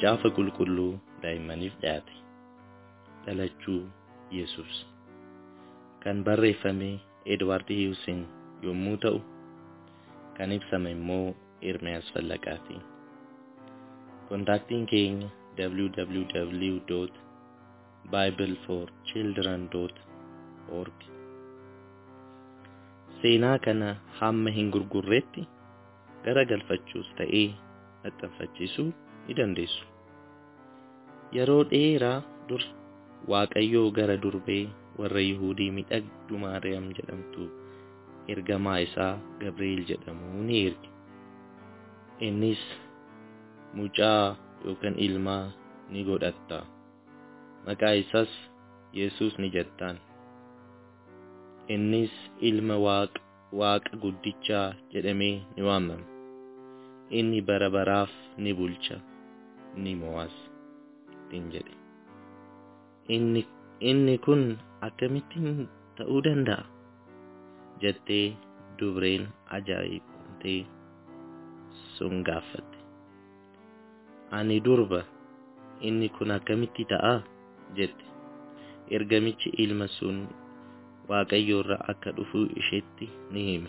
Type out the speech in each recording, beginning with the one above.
macaafa qulqulluu daa'immaniif dhiyaate. Dhalachuu Yesuus kan barreeffame Edwaard Hiyuusin yommuu ta'u, kan ibsame immoo Ermiyaas Fallaqaati. Kontaaktiin keenya www.bibleforchildren.org Seenaa kana hamma hin gurgurreetti garagalfachuus ta'ee maxxanfachiisuu ni dandeessu. Yeroo dheeraa dura Waaqayyoo gara durbee warra Yihuudii miidhagduu Maariyaam jedhamtu ergamaa isaa Gabri'eel jedhamu ni erge. Innis mucaa yookaan ilmaa ni godhatta. Maqaa isaas Yesuus ni jettaan. Innis ilma Waaqa guddichaa jedhamee ni waamama. Inni bara baraaf ni bulcha, ni mo'as ittiin jedhe. Inni, inni kun akkamittiin ta'uu danda'a? jettee dubreen ajaa'ibamtee sun gaafatte. Ani durba inni kun akkamitti ta'a jette. Ergamichi ilma sun Waaqayyo irraa akka dhufu isheetti ni hime.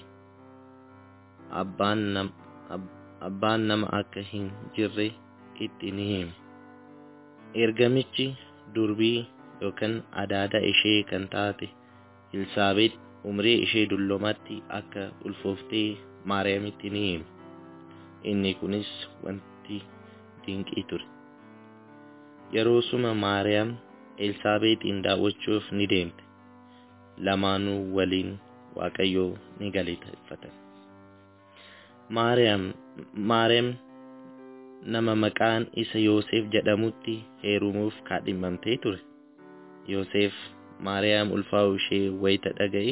Abbaan nam, ab, abbaan nama akka hin jirre itti ni hime. Ergamichi durbii yookaan adaada ishee kan taate Elsaabeet umrii ishee dullomatti akka ulfooftee Maariyaamitti ni hime. Inni kunis wanti dinqii ture. Yeroo suma Maariyaam Elsaabeexiin daawwachuuf ni deemte. Lamaanuu waliin Waaqayyoo ni galateeffatan. Maariyaam Maariyaam nama maqaan isa Yoosef jedhamutti heerumuuf kaadhimamtee ture. Yoosef Maariyaam ulfaa'uu ishee wayita dhaga'e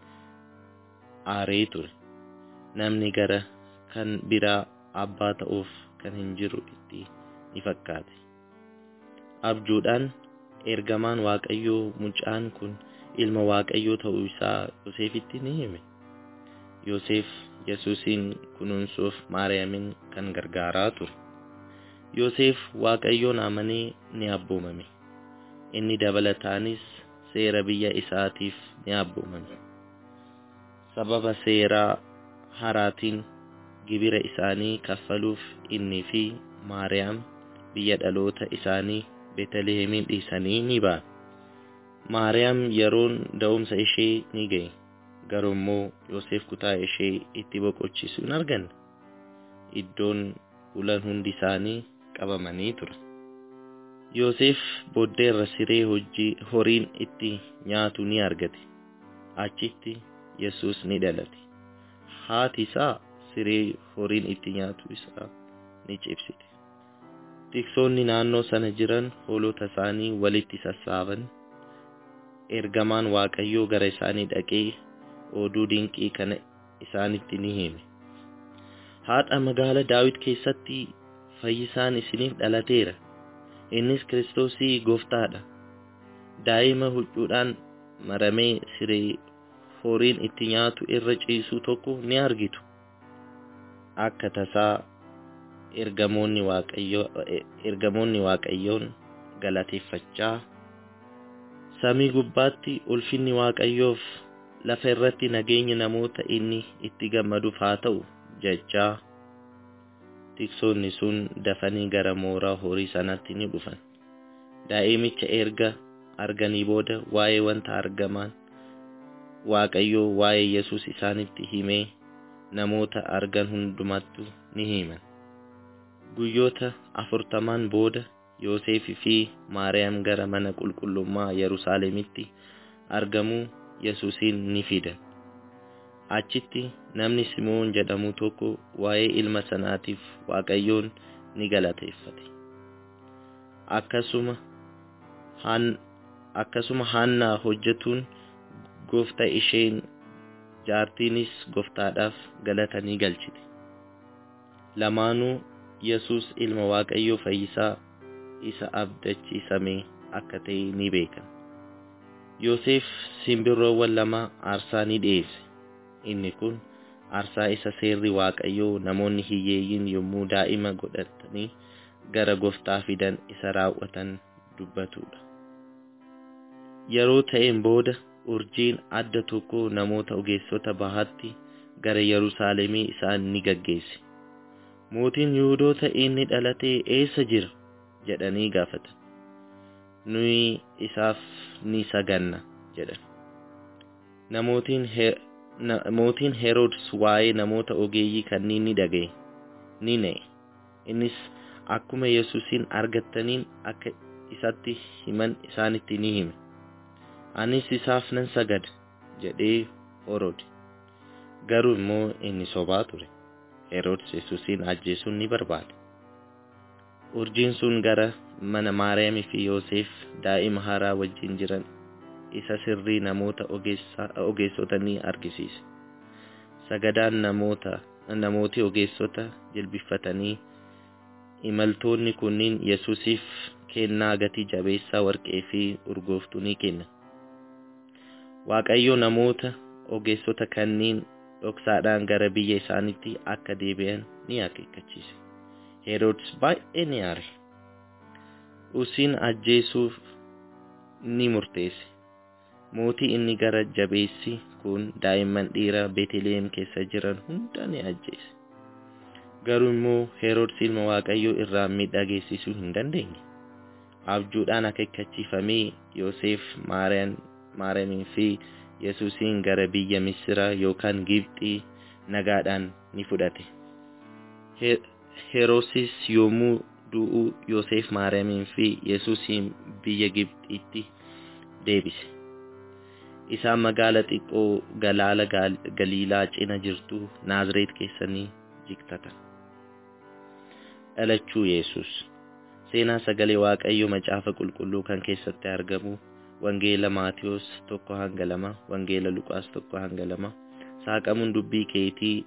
aaree ture. Namni gara kan biraa abbaa ta'uuf kan hin jiru itti ni fakkaate. Abjuudhaan ergamaan Waaqayyoo mucaan kun ilma Waaqayyoo ta'uu isaa Yoosefitti ni hime. Yoosef Yesuusin kunuunsuuf Maariyaamin kan gargaaraa ture. Yoosef Waaqayyoon amanee ni abboomame. Inni dabalataanis seera biyya isaatiif ni abboomame. Sababa seeraa haraatiin gibira isaanii kaffaluuf innii fi Maariyaam biyya dhaloota isaanii Beetaliheemin dhiisanii ni ba'an. Maariyaam yeroon da'umsa ishee ni ga'e. Garuu immoo Yoosef kutaa ishee itti boqochiisu hin arganne. Iddoon bulan hundi isaanii qabamanii ture. Yoosef booddeerra siree hojii horiin itti nyaatu ni argate. Achitti Yesuus ni dhalate. Haati isaa siree horiin itti nyaatu isaa ni cibsite. Tiksoonni naannoo sana jiran hoolota isaanii walitti sassaaban. Ergamaan Waaqayyoo gara isaanii dhaqee oduu dinqii kana isaanitti ni hime. Haadha magaala Daawit keessatti fayyisaan isiniif dhalateera. Innis Kiristoosii gooftaadha. Daa'ima huccuudhaan maramee siree horiin itti nyaatu irra ciisu tokko ni argitu. Akka tasaa ergamoonni ergamoonni Waaqayyoon galateeffachaa samii gubbaatti ulfinni Waaqayyoof lafa irratti nageenya namoota inni itti gammaduuf haa ta'u jechaa tiksoonni sun dafanii gara mooraa horii sanatti ni dhufan. Daa'imicha erga arganii booda waa'ee wanta argamaan Waaqayyoo waa'ee Yesuus isaanitti himee namoota argan hundumattu ni himan. Guyyoota afurtamaan booda Yoosefii fi Maariyaam gara mana qulqullummaa Yerusaalemitti argamuu Yesuusin ni fidan. Achitti namni Simoon jedhamu tokko waa'ee ilma sanaatiif Waaqayyoon ni galateeffate. Akkasuma akkasuma Haannaa hojjetuun gooftaa isheen jaartiinis gooftaadhaaf galata ni galchite. Lamaanuu Yesuus ilma Waaqayyoo fayyisaa isa abdachiisame akka ta'e ni beekan. Yoosef simbirroowwan lama aarsaa ni dhiyeesse. Inni kun aarsaa isa seerri Waaqayyoo namoonni hiyyeeyyiin yommuu daa'ima godhatanii gara gooftaa fidan isa raawwatan dubbatudha. Yeroo ta'een booda urjiin adda tokko namoota ogeessota bahaatti gara Yerusaalemii isaan ni gaggeesse. Mootiin Yihuudoota inni dhalatee eessa jira jedhanii gaafatan. Nuyi isaaf ni saganna jedhan. Mootiin Heroodis waa'ee namoota ogeeyyii kanneen ni dhaga'e, ni na'e. Innis akkuma Yesuusin argataniin akka isatti himan isaanitti ni hime. Anis isaaf nan sagada jedhee horode. Garuu immoo inni sobaa ture. Heroodis Yesuusin ajjeesuun ni barbaade. Urjiin sun gara mana Maariyaamii fi Yoosef daa'ima haaraa wajjin jiran isa sirrii namoota ogeessota ni argisiise. Sagadaan namoota namooti ogeessota jilbifatanii imaltoonni kunniin Yesuusiif kennaa gatii jabeessaa warqee fi urgooftuu ni kenna. Waaqayyo namoota ogeessota kanneen dhoksaadhaan gara biyya isaaniitti akka deebi'an ni akeekkachiise. Heroodis baay'ee ni aare. Usiin ajjeesuuf ni murteesse. Mootii inni gara jabeessi kun daa'imman dhiiraa Beetliheem keessa jiran hunda ni ajjeese. Garuu immoo Heroodis ilma Waaqayyoo irraa miidhaa geessisuu hin dandeenye. Abjuudhaan akeekkachiifamee Yoosef Maariyaamii fi Yesuusin gara biyya Misiraa yookaan Gibxii nagaadhaan ni fudhate. Heroodis yommuu du'u Yoosef Maariyaamii fi Yesuusin biyya Gibxiitti deebise. Isaan magaala xiqqoo galaana Galiilaa cina jirtu Naazreet keessa ni jiraatan. Dhalachuu Yesuus Seenaa sagalee Waaqayyoo macaafa qulqulluu kan keessatti argamu Wangeela Maatiyos tokko hanga lama, Wangeela Luqaas tokko hanga lama, saaqamuun dubbii keetii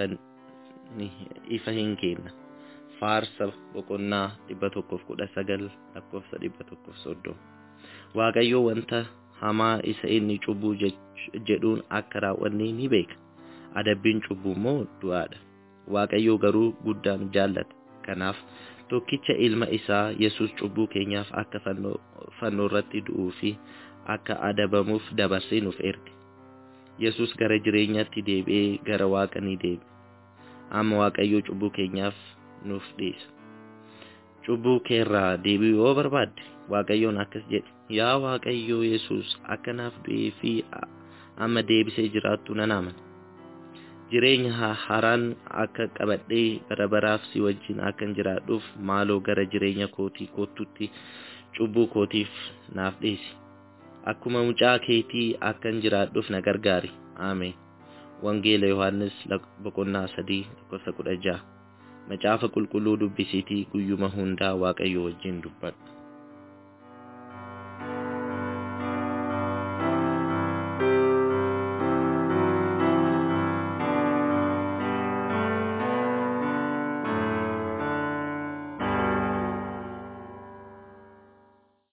ifa hin kenna. Faarsa boqonnaa dhibba tokkoof kudha sagal lakkoofsa dhibba tokkoof soddoma. Waaqayyo wanta hamaa isa inni cubbuu jedhuun akka raawwanne ni beeka. Adabbiin cubbuu immoo du'aadha. Waaqayyo garuu guddaan jaallata. Kanaaf tokkicha ilma isaa Yesuus cubbuu keenyaaf akka fannoo irratti du'uu fi akka adabamuuf dabarsee nuuf erge. Yesuus gara jireenyaatti deebi'ee gara Waaqa ni deebi'e. Amma Waaqayyo cubbuu keenyaaf nuuf dhiisa. Cubbuu keerraa deebi'uu yoo barbaadde Waaqayyoon akkas jedhe. Yaa Waaqayyo Yesuus akka naaf du'ee fi amma deebisee jiraattu nan amana. Jireenya haaraan akka qabadhee bara baraaf si wajjin akkan jiraadhuuf maaloo gara jireenya kootii kootutti cubbuu kootiif naaf dhiisi. Akkuma mucaa keetii akkan jiraadhuuf na gargaari. Ameen. Wangeela Yohaannis boqonnaa sadii lakkoofsa kudha jaha. Macaafa qulqulluu dubbisiitii guyyuma hundaa Waaqayyo wajjin dubbadhu.